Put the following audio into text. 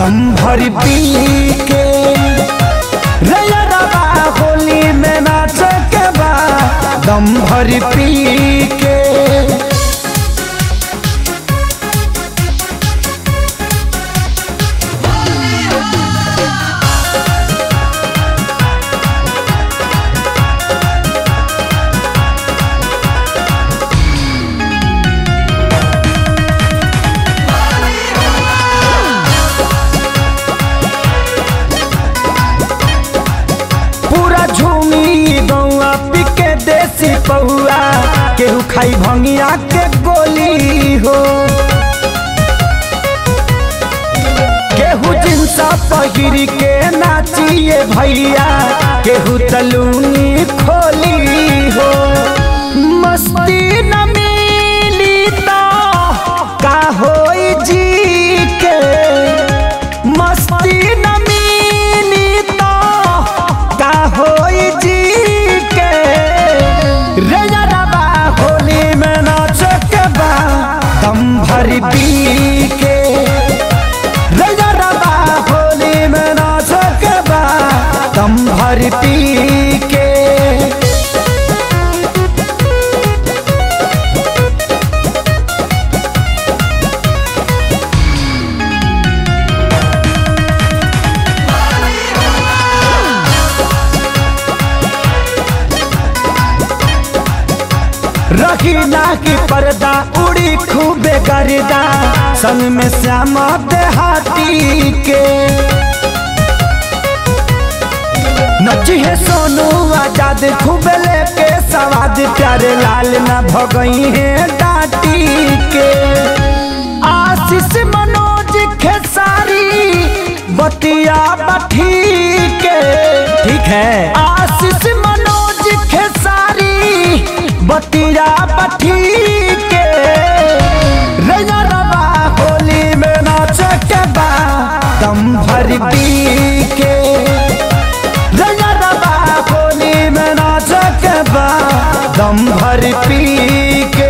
दम भर पी के रे यारबा होली में नाच के बा दम भर पी के पूरा झूमी गौआ पिके देसी पौआ केहू खाई भंगिया के गोली हो केहू जिनसा पहिर के नाचिए भैया केहू तलूनी खोली हो मस्ती न मिली तो का होई जी के मस्ती न मिली तो का होई जी के रे यारबा होली में नाच के बा दम भर पी के रे यारबा होली में नाच के बा दम भर पी के रखी ना की पर्दा उड़ी खूबे गर्दा संग में श्यामा देहाती के नची है सोनू आजाद खूब लेके सवाद प्यारे लाल ना भगई है डाटी के आशीष मनोज खेसारी बतिया बठी के ठीक है आशीष मनोज खेसारी बतिया बठी के रैया रबा होली में नाच के बा दम भर पी के रैया रबा होली में नाच के बा दम भर पी के